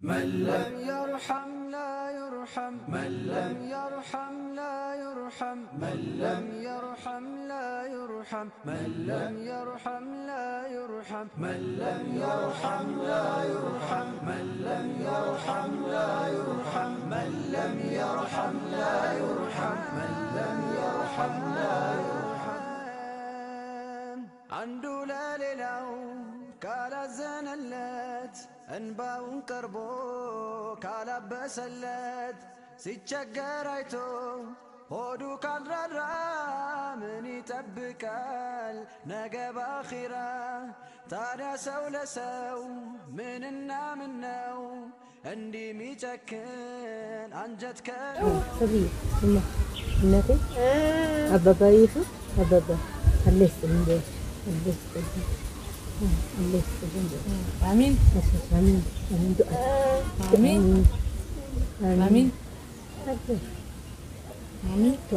من لم يرحم لا يرحم من لم يرحم لا يرحم من لم يرحم لا يرحم من لم يرحم لا يرحم من لم يرحم لا يرحم من لم يرحم لا يرحم من لم يرحم لا يرحم من لم يرحم لا يرحم አንዱ ለሌላው ካላዘነለት እንባውን ቀርቦ ካላበሰለት ሲቸገር አይቶ ሆዱ ካልራራ ምን ይጠብቃል ነገ ባኺራ? ታዲያ ሰው ለሰው ምንና ምን ነው እንዲህ ሚጨክን አንጀት ከ ሰብዬ እማ እናቴ አባባ ይሁን አባባ አለ ይስጥልኝ በይ አለ ይስጥልኝ አለ ይስጥልኝ በይ አሚን አሜን አሜን አሜን ዱዓ አሚን አሚን አለ አሚን ዱዓ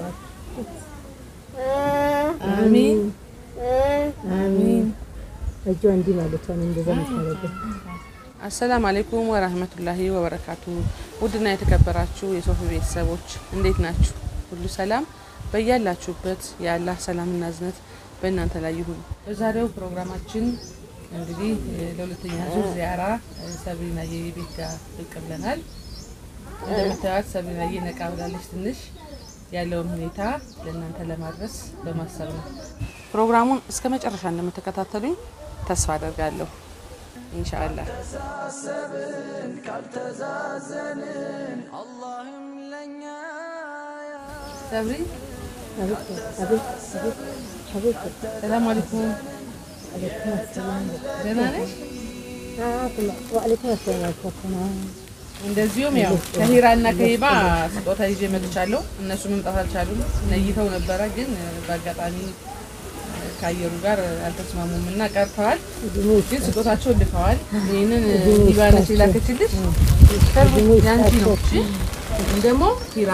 አሚን አሜን እጇ እንዲህ ማለቷን እንደዛ ምታረገው አሰላም አለይኩም ወራህመቱላሂ ወበረካቱ። ውድና የተከበራችሁ የሶፊ ቤተሰቦች እንዴት ናችሁ? ሁሉ ሰላም በያላችሁበት የአላህ ሰላምና እዝነት በእናንተ ላይ ይሁን። በዛሬው ፕሮግራማችን እንግዲህ እ፣ ለሁለተኛ ዙር ዚያራ እ፣ ሰብሪናዬ ቤት ጋር ብቅ ብለናል። እንደምታዩት ሰብሪናዬ ነቃ ብላለች። ትንሽ ያለውን ሁኔታ ለእናንተ ለማድረስ በማሰብ ነው። ፕሮግራሙን እስከ መጨረሻ እንደምትከታተሉኝ ተስፋ አደርጋለሁ። ኢንሻአላህ ካልተሳሰብን ካልተዛዘንን አላህም ለኛ ሰብሪ አቤት አቤት አቤት አቤት ሰላም አለይኩም አለይኩም ሰላም ደህና ነሽ? ወአለይኩም ሰላም አልኳትና እንደዚሁም ያው ከሂራ እና ከሂባ ስጦታ ይዤ መጥቻለሁ። እነሱ መምጣት አልቻሉም፣ ነይተው ነበረ ግን በአጋጣሚ ከአየሩ ጋር አልተስማሙም እና ቀርተዋል። ግን ስጦታቸውን ልከዋል። ይህንን ሊባነች የላከችልሽ ያንቺ ነው። እሺ ይህን ደግሞ ሂራ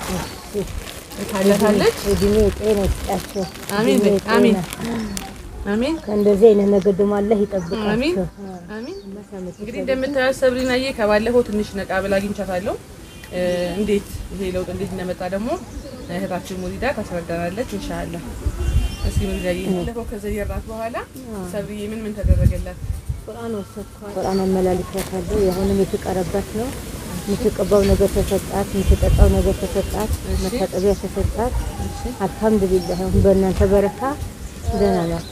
ታለታለች። እድሜ ጤና ይስጣቸው። አሚን በይ፣ እድሜ አሚን ጤና። አሚን ከእንደዚህ አይነት ነገር ደግሞ አላህ አሚን ይጠብቃቸው። አሚን። እንግዲህ እንደምታያት ሰብሪናዬ ከባለፈው ትንሽ ነቃ ብላ አግኝቻታለሁ። እ፣ እንዴት ይሄ ለውጥ እንዴት እንደመጣ ደግሞ እህታችን ሙሪዳ ታስረዳናለች ኢንሻአላህ። እስኪ ሙሪዳዬ ባለፈው ከዘየራት በኋላ ሰብሪዬ ምን ምን ተደረገላት? ቁርአን አመላልካታለሁ። የአሁንም የተቀረባት ነው። የምትቀባው ነገር ተሰጣት፣ የምትጠጣው ነገር ተሰጣት፣ መታጠቢያ ተሰጣት። አልሐምዱሊላህ አሁን በእናንተ በረካ ደህና ናት።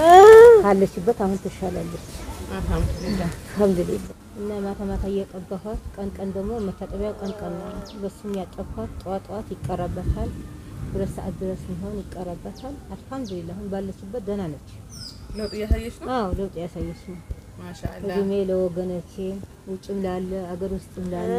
ካለችበት አሁን ትሻላለች። አልሐምዱሊላህ አልሐምዱሊላህ እና ማታ ማታ እየቀባኋት ቀን ቀን ደግሞ መታጠቢያው ቀን ቀን ነው። በሱም ያጠብኳት ጠዋት ጠዋት ይቀራበታል። ሁለት ሰዓት ድረስ ሚሆን ይቀራበታል። አልሐምዱሊላህ አሁን ባለችበት ደህና ነች። ለውጥ እያሳየች ነው። አዎ ለውጥ ያሳየች ነው። ማሻአላህ እድሜ ለወገኖቼ ውጭም ላለ አገር ውስጥም ላለ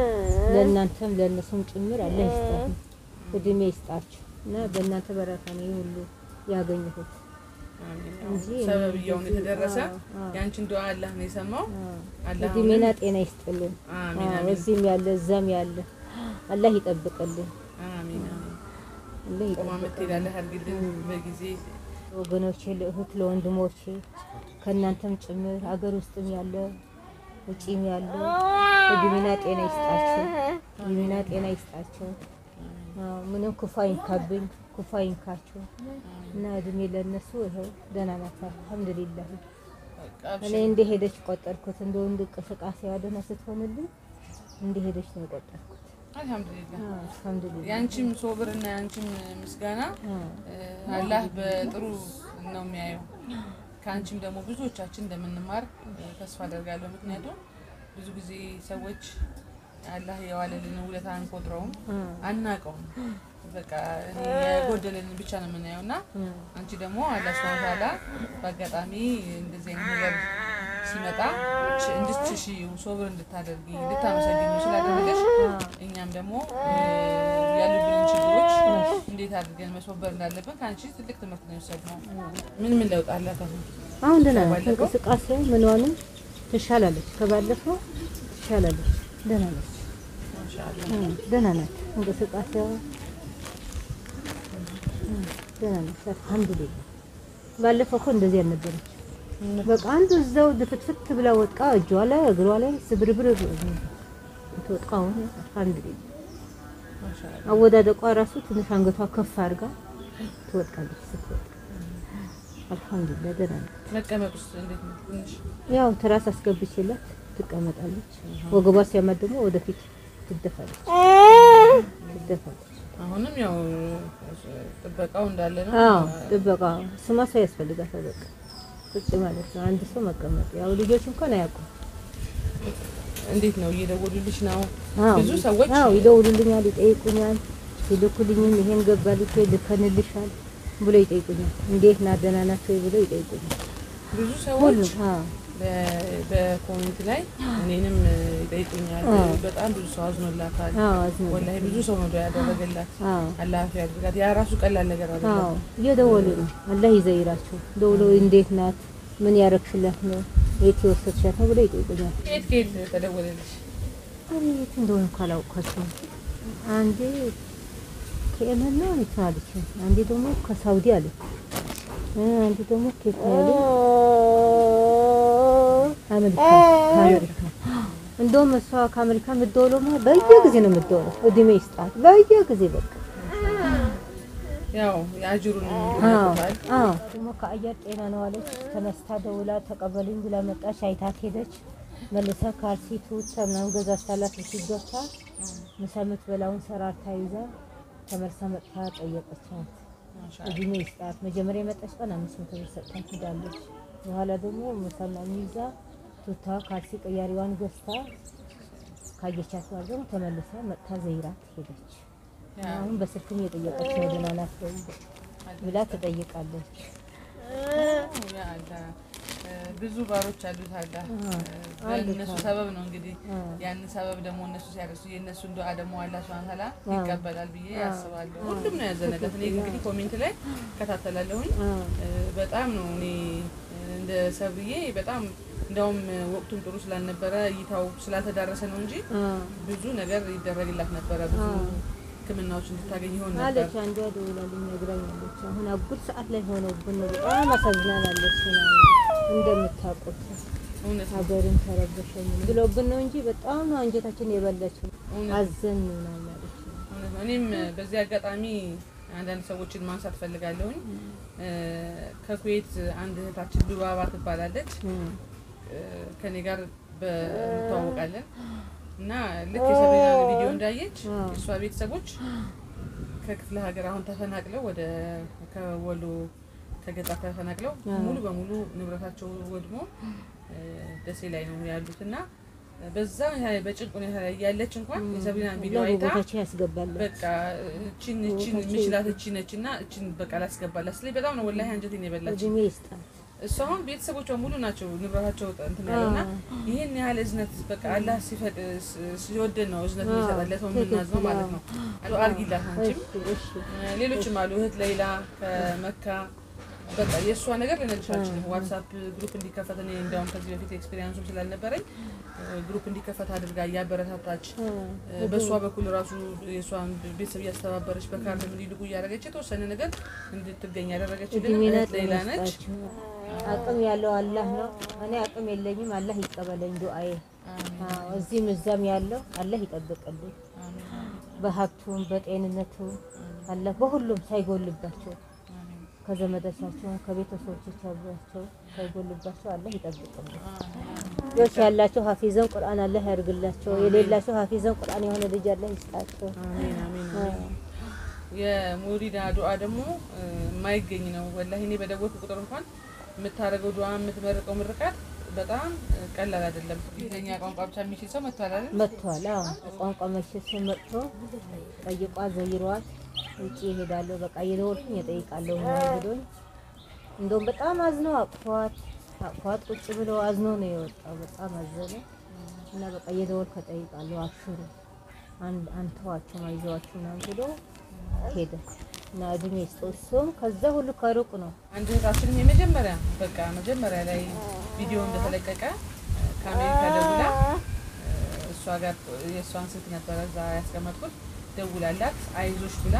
ለእናንተም ለእነሱም ጭምር አለ ይስጣችሁ፣ እድሜ ይስጣችሁ እና በእናንተ በረካ ነው ይህ ሁሉ ያገኘሁት አሚን። እንጂ ሰበብያውን የተደረሰ አዎ፣ አዎ። ያንቺን ዱዓ አላህ ነው የሰማው። አላህ እድሜና ጤና ይስጥልን። አሚን አዎ፣ አሚን እዚህም ያለ እዛም ያለ አላህ ይጠብቅልን። አሚን አሚን። አላህ ቆማ ይጠብቅልን። ምትሄዳለህ አድርግልን በጊዜ ወገኖቼ ለእህት ለወንድሞቼ ከእናንተም ጭምር አገር ውስጥም ያለ ውጪም ያለ እድሜና ጤና ይስጣቸው። እድሜና ጤና ይስጣቸው። አዎ፣ ምንም ክፉ አይንካብኝ፣ ክፉ አይንካቸው እና እድሜ ለእነሱ ይኸው ደህና ናት። አልሐምዱሊላህ እኔ እንደሄደች ቆጠርኩት። እንደ ወንድ እንቅስቃሴዋ ደህና ስትሆንልኝ እንደሄደች ነው የቆጠርኩት። አልሐምዱሊላህ አዎ፣ አልሐምዱሊላህ ያንቺም ሶብር እና ያንቺም ምስጋና አዎ፣ እ፣ አላህ በጥሩ ነው የሚያየው። ከአንቺም ደግሞ ብዙዎቻችን እንደምንማር እ፣ ተስፋ አደርጋለሁ። ምክንያቱም ብዙ ጊዜ ሰዎች አላህ የዋለልን ውለታ አንቆጥረውም፣ አናውቀውም። በቃ እኔ የጎደለንን ብቻ ነው የምናየው እና አንቺ ደግሞ አላህ ሱብሃነሁ ወተዓላ በአጋጣሚ እንደዚህ አይነት ነገር ሲመጣ ች- እንድትሺ ሶብር እንድታደርጊ እንድታመሰግኝ ስላደረገሽ እኛም ደግሞ እ፣ ያሉብንን ችግሮች እንዴት አድርገን መስወበር እንዳለብን ከአንቺ ትልቅ ትምህርት ነው የወሰድነው። ምን ምን ለውጥ አላት አሁን? አሁን ደህና ናት። ባለፈው? እንቅስቃሴ ምንዋንም ትሻላለች፣ ከባለፈው ትሻላለች። ደህና ነች፣ ማሻአላህ እ፣ ደህና ናት። እንቅስቃሴዋ እ፣ ደህና ነች። አልሐምዱሊላህ። ባለፈው እኮ እንደዚህ አልነበረች። በቃ አንዱ እዛው ድፍትፍት ብላ ወጥቃ እጇ ላይ እግሯ ላይ ስብርብር ትወጥቃ አሁን አልሐምዱሊላህ ማሻአላ አወዳደቋ ራሱ ትንሽ አንገቷ ከፍ አድርጋ ትወድቃለች። ስትወድቅ አልሐምዱሊላህ ደህና ነው። መቀመጥ ውስጥ እንዴት ነው? ትንሽ ያው ትራስ አስገብቼላት ትቀመጣለች። ወገቧ ሲያመት ደግሞ ወደፊት ትደፋለች ትደፋለች። አሁንም ያው ጥበቃው እንዳለ ነው። አዎ ጥበቃ ስማ ሰው ያስፈልጋታል። በቃ ቁጭ ማለት ነው። አንድ ሰው መቀመጥ ያው ልጆች እንኳን አያውቁም። እንዴት ነው እየደወሉልሽ ነው? አዎ ብዙ ሰዎች አዎ ይደውሉልኛል፣ ይጠይቁኛል። ሲልኩልኝም ይሄን ገባልሽ ወይ ልከንልሻል ብሎ ይጠይቁኛል። እንዴት ና ደህና ናቸው ወይ ብሎ ይጠይቁኛል። ብዙ ሰዎች ሁሉም አዎ በ- በኮሜንት ላይ እኔንም ይጠይቁኛል። አዎ። በጣም ብዙ ሰው አዝኖላታል። አዎ አዝነው ወላሂ ብዙ ሰው ነው ያደረገላት። አዎ አላህ ያድርጋት። ያ ራሱ ቀላል ነገር አዎ አይደለም። እየደወሉ ነው። አላህ ይዘይራቸው። ደውሎ እንዴት ናት፣ ምን ያረግሽላት ነው፣ የት የወሰድሻት ነው ብሎ ይጠይቁኛል። ከየት ከየት ተደወለልሽ? እኔ የት እንደሆነ እኮ አላውቃቸውም። አንዴ ከየመን ነው እንትን አለች፣ አንዴ ደግሞ ከሳውዲ አለች፣ እ አንዴ ደግሞ ከየት ነው ያለኝ? አሜሪካ ከአሜሪካ እንደውም እሷ ከአሜሪካ የምትደውለው ማለት በየጊዜ ነው የምትደውለው። እድሜ ይስጣት በየጊዜ በቃ ያው የአጅሩን አዎ ይመጡታል። አዎ ደግሞ ከአየር ጤና ነው አለች። ተነስታ ደውላ ተቀበሉኝ ብላ መጣች። አይታት ሄደች። መልሳ ካልሲ ቱታ ምናምን ገዛችላት። እሺ ገብታ ምሳ የምትበላውን ሰራርታ ይዛ ተመልሳ መጥታ ጠየቀቻት። ማሻአላ እድሜ ይስጣት። መጀመሪያ የመጣች ቀን አምስት መቶ ብር ሰጥታን ሄዳለች። በኋላ ደግሞ ምሳ ምናምን ይዛ ቱታ ካልሲ ቀያሪዋን ገዝታ ካየቻት በኋላ ደግሞ ተመልሳ መጥታ ዘይራት ሄደች። ያ አሁን በስልክም እየጠየቀች ነው ደህና ናት ወይ ብላ ትጠይቃለች። ያ አላህ እ፣ ብዙ ባሮች አሉት አላህ እ፣ አሉት በእነሱ አዎ። ሰበብ ነው እንግዲህ አ ያንን ሰበብ ደግሞ እነሱ ሲያደርሱ የእነሱን ዱዓ ደግሞ አላህ ሱብሃነሁ ወተዓላ አዎ። ይቀበላል ብዬ አዎ። አስባለሁ። ሁሉም ነው ያዘነለት። እኔ እንግዲህ ኮሜንት ላይ እከታተላለሁኝ አ እ፣ በጣም ነው እኔ እ፣ እንደ ሰብዬ በጣም እንደውም ወቅቱም ጥሩ ስላልነበረ እይታው ስላልተዳረሰ ነው እንጂ አ ብዙ ነገር ይደረግላት ነበረ። ብዙ አዎ። ሕክምናዎች እንድታገኝ ይሆን ነበር። አለች አንዷ ደውላልኝ ነግራኛለች። አሁን አጉል ሰዓት ላይ ሆነብን ነው በጣም አሳዝናናለች። ምናምን እንደምታውቁት እውነት ነው። ሀገርን ተረበሸኝ ብለውብን ነው እንጂ በጣም ነው አንጀታችን የበላችው። እውነት አዘን ምናምን አለች። እውነት ነው። እኔም በዚህ አጋጣሚ አንዳንድ ሰዎችን ማንሳት ፈልጋለሁኝ። እ፣ ከኩዌት አንድ እህታችን ሉባባ ትባላለች። እም፣ እ፣ ከኔ ጋር እንተዋወቃለን እና ልክ የሰብሪናን ቪዲዮ እንዳየች አዎ። የእሷ ቤተሰቦች ከክፍለ ሀገር አሁን ተፈናቅለው ወደ ከወሎ ከገጠር ተፈናቅለው አዎ። ሙሉ በሙሉ ንብረታቸው ወድሞ እ፣ ደሴ ላይ ነው ያሉት እና በዛ በጭንቅ ሁኔታ ላይ ያለች እንኳን የሰብሪናን ቪዲዮ አላህ አይታ በቦታቸው ያስገባለን። በቃ እችን እችን ምችላት እቺ ነች እና እችን በቃ ላስገባላት ስለ በጣም ነው ወላሂ አንጀቴን የበላች። እድሜ ይስጣት። እሱ አሁን ቤተሰቦቿ ሙሉ ናቸው ንብረታቸው እንትን ያለውና ይህን ያህል እዝነት በቃ አላህ ሲፈቅ ሲወደን ነው እዝነት የሚሰጠን ለሰው የምናዝነው ማለት ነው። አሉ አርጊላት አንቺም እሺ እሺ ሌሎችም አሉ እህት ሌላ ከመካ በቃ የእሷ ነገር ልነግርሽ አልችልም። ዋትሳፕ ግሩፕ እንዲከፈት እኔ እንዲያውም ከዚህ በፊት ኤክስፔሪንሱም ስላልነበረኝ ግሩፕ እንዲከፈት አድርጋ እያበረታታች አ በእሷ በኩል ራሱ የእሷን ቤተሰብ እያስተባበረች በካርድ እንዲልቁ እያደረገች የተወሰነ ነገር እንድትገኝ ያደረገችልን እድሜና እህት ሌላ ጤና ነች። ይስጣችሁ። አቅም ያለው አላህ ነው። እኔ አቅም የለኝም። አላህ ይቀበለኝ ዱአዬ። አዎ እዚህም እዛም ያለው አላህ ይጠብቅልኝ። አሜን፣ አሜን፣ በሀብቱም በጤንነቱም አላህ በሁሉም ሳይጎልባቸው አሜን፣ ከዘመዶቻቸው ከቤተሰቦቻቸው ሳይጎልባቸው አላህ ይጠብቅልኝ። አሜን። ልጆች ያላቸው ሀፊዘን ቁርአን አላህ ያርግላቸው። የሌላቸው ሀፊዘን ቁርአን የሆነ ልጅ አላህ ይስጣቸው። አሜን፣ አሜን፣ አዎ። አሜን። የሙሪዳ ዱዓ ደግሞ እ፣ የማይገኝ ነው። ወላሂ እኔ በደወልኩ ቁጥር እንኳን የምታደርገው ዱዓ የምትመርቀው ምርቃት በጣም እ፣ ቀላል አይደለም። እንግሊዝኛ ቋንቋ ብቻ የሚችል ሰው መጥቷል አይደል? መጥቷል። አዎ ቋንቋ መቼስ መጥቶ ጠይቋ ዘይሯት ውጭ ይሄዳለሁ በቃ እየደወልኩኝ እጠይቃለሁ ምናምን ብሎኝ እንደውም በጣም አዝነው አቅፏት አቅፏት ቁጭ ብለው አዝኖ ነው የወጣው። በጣም አዘነ እና በቃ እየደወልኩ እጠይቃለሁ አብሽሩ አንድ አንተዋቸው አይዟችሁ ምናምን ብሎ ሄደ እና እድሜ ይስጠው። እሱም ከዛ ሁሉ ከሩቅ ነው አንድ እህታችንም የመጀመሪያ በቃ መጀመሪያ ላይ ቪዲዮ እንደተለቀቀ እ፣ ከአሜሪካ ደውላ እ፣ እሷ ጋር የእሷን ስልክ ነበረ እዛ ያስቀመጥኩት ደውላላት አይዞሽ ብላ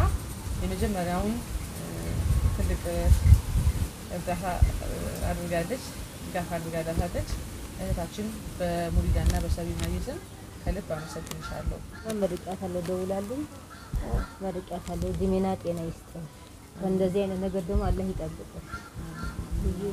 የመጀመሪያውን እ፣ ትልቅ እ፣ እርዳታ እ፣ አድርጋለች። ድጋፍ አድርጋላታለች። እህታችን በሙሪዳና በሰቢና ይዝን ከልብ አመሰግንሻለሁ። መርቂያታለሁ፣ ደውላልኝ መርቂያታለሁ። እድሜና ጤና ይስጥን። ከእንደዚህ አይነት ነገር ደግሞ አላህ ይጠብቅን ብዬ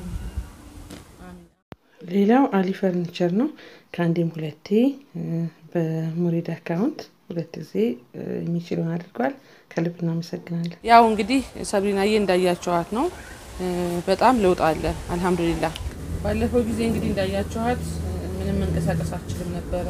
አሚን። ሌላው አሊ ፈርኒቸር ነው። ከአንዴም ሁለቴ እ፣ በሙሪድ አካውንት ሁለት ጊዜ እ፣ የሚችለውን አድርጓል። ከልብ እናመሰግናለን። ያው እንግዲህ ሰብሪናዬ እንዳያቸዋት ነው እ፣ በጣም ለውጥ አለ። አልሐምዱሊላህ። ባለፈው ጊዜ እንግዲህ እንዳያቸዋት እ፣ ምንም መንቀሳቀስ አትችልም ነበረ፣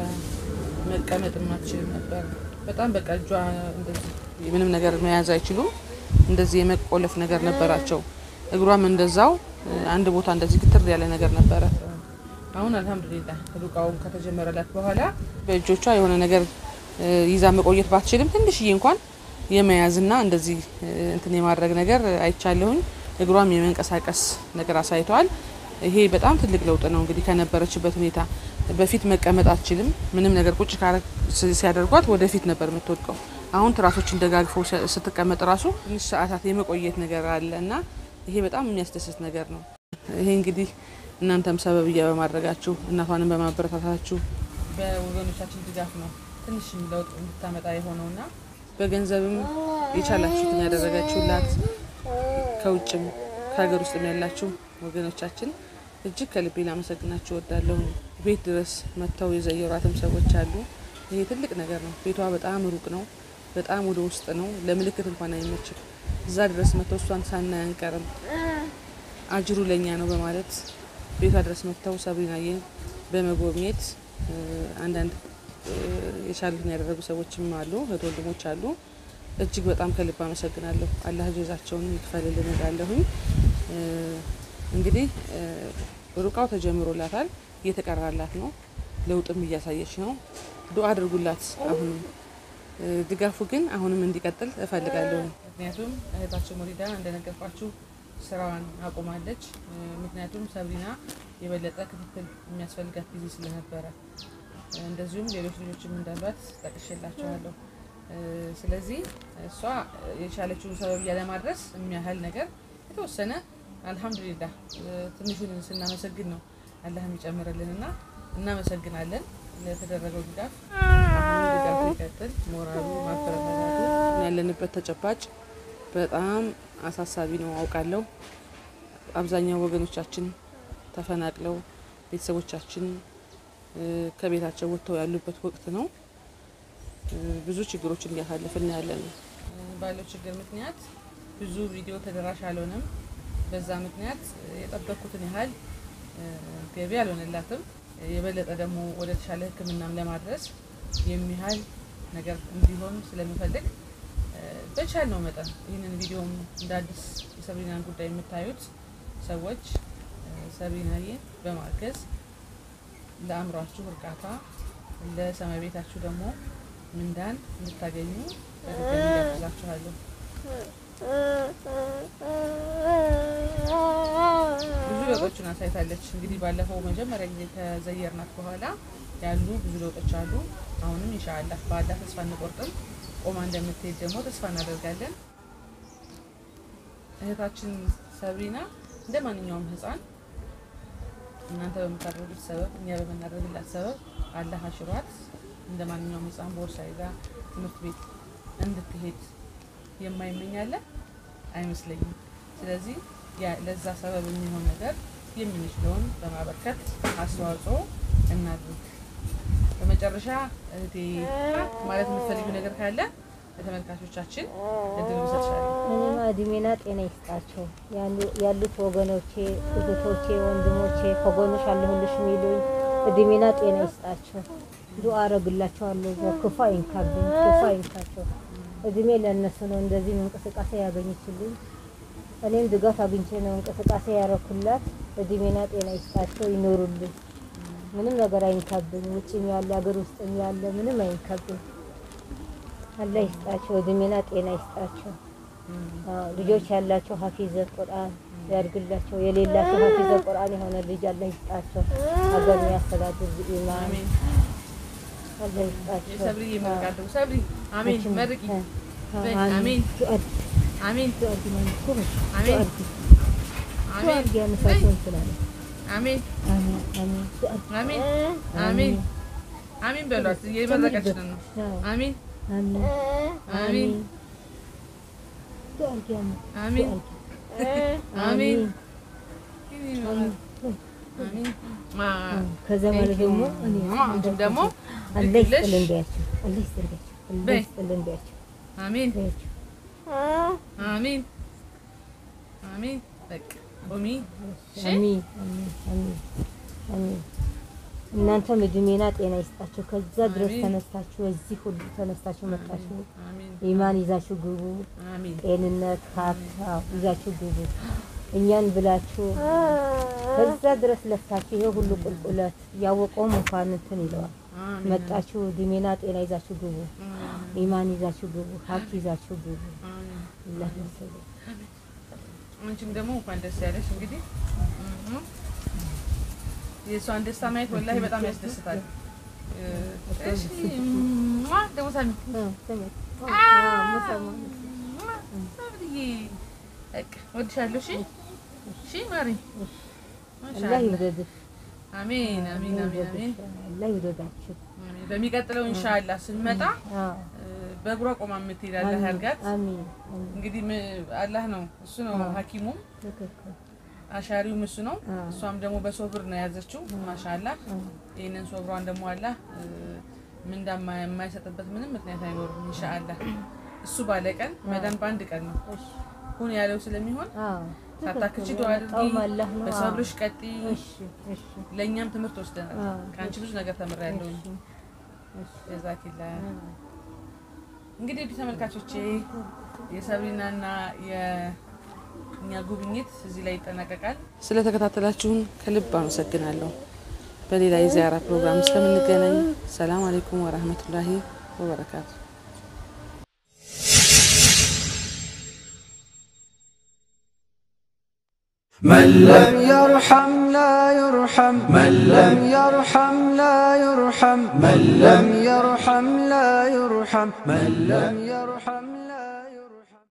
መቀመጥም አትችልም ነበር። በጣም በቃ እጇ እንደዚህ ምንም ነገር መያዝ አይችሉም። እንደዚህ የመቆለፍ ነገር ነበራቸው። እግሯም እንደዛው እ፣ አንድ ቦታ እንደዚህ ግትር ያለ ነገር ነበረ። አሁን አልሐምዱሊላህ ሩቃውም ከተጀመረላት በኋላ በእጆቿ የሆነ ነገር እ፣ ይዛ መቆየት ባትችልም ትንሽዬ እንኳን የመያዝና እንደዚህ እ፣ እንትን የማድረግ ነገር አይቻለሁኝ። እግሯም የመንቀሳቀስ ነገር አሳይተዋል። ይሄ በጣም ትልቅ ለውጥ ነው። እንግዲህ ከነበረችበት ሁኔታ በፊት መቀመጥ አትችልም። ምንም ነገር ቁጭ ካረ- ስ- ሲያደርጓት ወደፊት ነበር የምትወድቀው። አሁን ትራሶችን ደጋግፈው ስ- ስትቀመጥ ራሱ ትንሽ ሰዓታት የመቆየት ነገር አለ እና ይሄ በጣም የሚያስደስት ነገር ነው። ይሄ እንግዲህ እናንተም ሰበብያ በማድረጋችሁ እናቷንም በማበረታታችሁ በወገኖቻችን ድጋፍ ነው ትንሽ ለውጥ እንድታመጣ የሆነውና በገንዘብም የቻላችሁትን ያደረጋችሁላት ከውጭም ከሀገር ውስጥም ያላችሁ ወገኖቻችን እጅግ ከልቤ ላመሰግናችሁ እወዳለሁ። ቤት ድረስ መጥተው የዘየሯትም ሰዎች አሉ። ይሄ ትልቅ ነገር ነው። ቤቷ በጣም ሩቅ ነው፣ በጣም ወደ ውስጥ ነው። ለምልክት እንኳን አይመችም። እዛ ድረስ መጥተው እሷን ሳናይ አንቀርም፣ አጅሩ ለእኛ ነው በማለት ቤቷ ድረስ መጥተው ሰብሪናዬን በመጎብኘት እ፣ አንዳንድ እ፣ የቻሉትን ያደረጉ ሰዎችም አሉ፣ እህት ወንድሞች አሉ። እጅግ በጣም ከልብ አመሰግናለሁ። አላህ ጀዛቸውን ይክፈልልን እላለሁኝ። እ፣ እንግዲህ እ፣ ሩቃው ተጀምሮላታል፣ እየተቀራላት ነው፣ ለውጥም እያሳየች ነው። ዱአ አድርጉላት። አሁንም እ፣ ድጋፉ ግን አሁንም እንዲቀጥል እፈልጋለሁ። ምክንያቱም እህታችን ሙሪዳ እንደነገርኳችሁ ስራዋን አቁማለች። እ፣ ምክንያቱም ሰብሪና የበለጠ ክትትል የሚያስፈልጋት ጊዜ ስለነበረ እ፣ እንደዚሁም ሌሎች ልጆችም እንዳሏት ጠቅሼላቸዋለሁ። እ፣ ስለዚህ እሷ የቻለችውን ሰበብያ ለማድረስ የሚያህል ነገር የተወሰነ አልሐምዱሊላህ እ፣ ትንሹን ስናመሰግን ነው አላህ የሚጨምርልን እና እናመሰግናለን ለተደረገው ድጋፍ። አሁንም ድጋፉ ይቀጥል። ሞራሉ ማበረታታቱ ያለንበት ተጨባጭ በጣም አሳሳቢ ነው አውቃለሁ። አብዛኛው ወገኖቻችን ተፈናቅለው ቤተሰቦቻችን እ፣ ከቤታቸው ወጥተው ያሉበት ወቅት ነው። እ፣ ብዙ ችግሮችን እያሳለፍን ያለን ባለው ችግር ምክንያት ብዙ ቪዲዮ ተደራሽ አልሆነም። በዛ ምክንያት እ፣ የጠበቅኩትን ያህል እ፣ ገቢ አልሆነላትም። የበለጠ ደግሞ ወደ ተሻለ ሕክምናም ለማድረስ የሚያህል ነገር እንዲሆን ስለምፈልግ እ፣ በቻልነው መጠን ይህንን ቪዲዮም እንደ አዲስ የሰብሪናን ጉዳይ የምታዩት ሰዎች እ፣ ሰብሪናዬን በማገዝ ለአእምሯችሁ እርካታ ለሰማይ ቤታችሁ ደግሞ ምንዳን እንድታገኙ በድጋሚ ጋብዛችኋለሁ። ብዙ ለውጦችን አሳይታለች። እንግዲህ ባለፈው መጀመሪያ ጊዜ ከዘየርናት በኋላ ያሉ ብዙ ለውጦች አሉ። አሁንም ኢንሻአላህ በአላህ ተስፋ እንቆርጥም። ቆማ እንደምትሄድ ደግሞ ተስፋ እናደርጋለን። እህታችን ሰብሪና እንደ ማንኛውም ህፃን እናንተ በምታደርጉት ሰበብ እኛ በምናደርግላት ሰበብ አላህ አሽሯት እንደ ማንኛውም ህፃን ቦርሳ ይዛ ትምህርት ቤት እንድትሄድ የማይመኛለ አይመስለኝም። ስለዚህ ያ- ለዛ ሰበብ የሚሆን ነገር የምንችለውን በማበርከት አስተዋጽኦ እናድርግ። በመጨረሻ እህቴ ማለት የምትፈልጊው ነገር ካለ ለተመልካቾቻችን እድል እሰጥሻለሁ። እኔማ እድሜና ጤና ይስጣቸው ያሉ- ያሉት ወገኖቼ፣ እህቶቼ፣ ወንድሞቼ ከጎንሽ አለሁልሽ የሚሉኝ እድሜና ጤና ይስጣቸው። ዱአ አረግላቸዋለሁ። እዛው ክፉ አይንካብኝ፣ ክፉ አይንካቸው። እድሜ ለእነሱ ነው እንደዚህ እንቅስቃሴ ያገኘችልኝ። እኔም ድጋፍ አግኝቼ ነው እንቅስቃሴ ያረኩላት። እድሜና ጤና ይስጣቸው፣ ይኖሩልኝ። ምንም ነገር አይንካብኝ። ውጭም ያለ ሀገር ውስጥም ያለ ምንም አይንካብኝ። አላህ ይስጣቸው፣ እድሜና ጤና ይስጣቸው። አዎ፣ ልጆች ያላቸው ሀፊዘ ቁርአን ያድርግላቸው። የሌላቸው ሀፊዘ ቁርአን የሆነ ልጅ አላህ ይስጣቸው። ሀገር የሚያስተዳድር ኢማም አሜን። አላህ ይስጣቸው። የሰብሪ ይመርቃለሁ። ሰብሪ አሜን። መርቂ በይ። አሜን አሜን። አሜን ዱአ አድርጊ ማለት እኮ ነው። ዱአ አሜን አድርጊ። ዱአ አሜን አድርጊ ያነሳቸውን ስላለ አሜን አሚን አሚን አሜን አሜን አሜን በሏት። እየመረቀችን ነው። አዎ፣ አሜን አሚን አሜን ዱአ አድርጊ፣ አሜን አሚን አሜን አሚን አሜን ከዛ ማለት ደግሞ እኔ አንቺም ደግሞ አላህ ልክ ብለሽ ይስጥልን በያቸው፣ አላህ ይስጥልን አላህ በይ። ይስጥልን በያቸው አሜን በያቸው። አሜን አሜን በቃ ቁሚ። እሺ አሚን አሚን አሚን አሚን። እናንተም እድሜና ጤና ይስጣችሁ። ከዛ ድረስ አሚን። ተነስታችሁ እዚህ ሁሉ ተነስታችሁ መጣችሁ። አሜን ኢማን ይዛችሁ ግቡ። አሜን ጤንነት ሀብት አዎ፣ ይዛችሁ ግቡ። እኛን ብላችሁ ከዛ ድረስ ለፍታችሁ ይሄ ሁሉ ቁልቁለት ያወቀውም እንኳን እንትን ይለዋል። አሜን መጣችሁ እድሜና ጤና ይዛችሁ ግቡ። ኢማን ይዛችሁ ግቡ። ሀብት ይዛችሁ ግቡ። አሜን አላህ ይመስገን። አንቺም ደግሞ እንኳን ደስ ያለሽ። እንግዲህ እህ የእሷን ደስታ ማየት ወላሂ በጣም ያስደስታል። እ፣ እሺ ሟ ደግሞ ሳሚ አዎ፣ ስሜት አዎ፣ ሙሰማ ሳብዬ በቃ እወድሻለሁ። እሺ እሺ ማሪ አላህ ማሻአላህ ይውደድሽ። አሜን አሜን አሜን አሜን አላህ ይውደዳችሁ። አሜን። በሚቀጥለው ኢንሻአላህ ስንመጣ አዎ፣ እ፣ በእግሯ ቆማ የምትሄድ አላህ ያርጋት። አሚን አሚን። እንግዲህ ም- አላህ ነው እሱ ነው ሐኪሙም ትክክል። አሻሪውም እሱ ነው። አዎ። እሷም ደግሞ በሶብር ነው የያዘችው። ማሻአላህ አዎ። ይህንን ሶብሯን ደግሞ አላህ እ፣ ምንዳ የማ- የማይሰጥበት ምንም ምክንያት አይኖርም። ኢንሻአላህ እሱ ባለ ቀን መዳን በአንድ ቀን ነው እሺ፣ ሁን ያለው ስለሚሆን አዎ፣ ሳታክቺ ትክክል። ዱዓ አድርጊ፣ የመጣውም አላህ ነው። በሰብርሽ ቀጢ። አዎ። እሺ፣ እሺ፣ ለእኛም ትምህርት ወስደናል። አዎ። ከአንቺ ብዙ ነገር ተምሬያለሁ። እሺ፣ እሺ። ጀዛኪላ እንግዲህ ውድ ተመልካቾቼ የሰብሪናና የእኛ ጉብኝት እዚህ ላይ ይጠናቀቃል። ስለተከታተላችሁን ከልብ አመሰግናለሁ። በሌላ የዚያራ ፕሮግራም እስከምንገናኝ ሰላም አሌይኩም ወራህመቱላሂ ወበረካቱ። من لم يرحم لا يرحم من لم يرحم لا يرحم من لم يرحم لا يرحم من لم يرحم